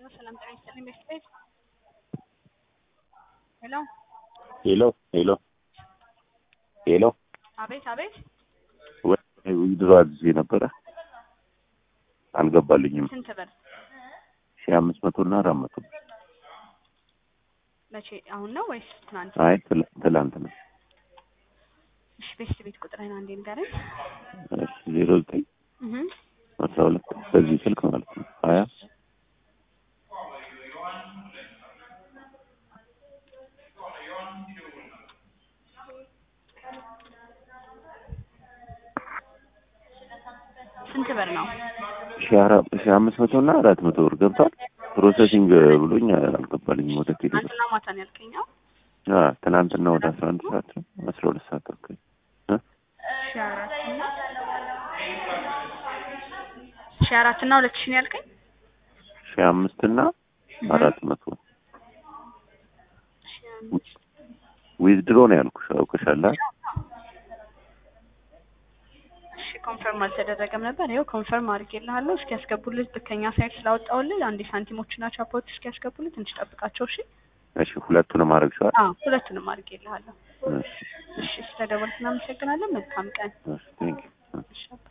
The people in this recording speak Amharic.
ሰላም ጤና ይስጥልኝ ቤተሰብ ሄሎ ሄሎ ሄሎ ሄሎ አቤት አቤት ድሮ አዝዤ ነበረ አልገባልኝም። ስንት ብር ሺህ አምስት መቶ እና አራት መቶ መቼ አሁን ነው ወይስ ትናንት አይ ትላ- ትላንት ነው። እሺ ቤተሰብ ቤት ቁጥርህን አንዴ ንገረኝ እሺ ዜሮ ዘጠኝ እህ አስራ ሁለት በዚህ ስልክ ማለት ነው ሀያ ስንት ብር ነው ሺህ አራት ሺህ አምስት መቶ እና አራት መቶ ብር ገብቷል። ፕሮሰሲንግ ብሎኝ አልገባልኝም ወደ ቴሌ ብር። ትናንትና ማታ ነው ያልከኝ አዎ አ ትናንትና ወደ አስራ አንድ ሰዓት ነው አስራ ሁለት ሰዓት አካባቢ እ ሺህ አራት እና ሺህ አራት እና ሁለት ሺህ ነው ያልከኝ ሺህ አምስት እና አራት መቶ ሺህ አምስት ዊዝድሮ ነው ያልኩሽ አውቅሻላ። እሺ ኮንፈርም አልተደረገም ነበር። ይኸው ኮንፈርም አድርጌልሃለሁ። እስኪ ያስገቡልህ ከኛ ሳይት ስላወጣሁልህ አንዴ ሳንቲሞችና ቻፖች እስኪ ያስገቡልህ ትንሽ ጠብቃቸው። እሺ እሺ ሁለቱንም አረግሽዋል? አዎ ሁለቱንም አድርጌልሃለሁ። እሺ እሺ ስለደወልክ እናመሰግናለን። መልካም ቀን። እሺ ቴንክ ዩ እሺ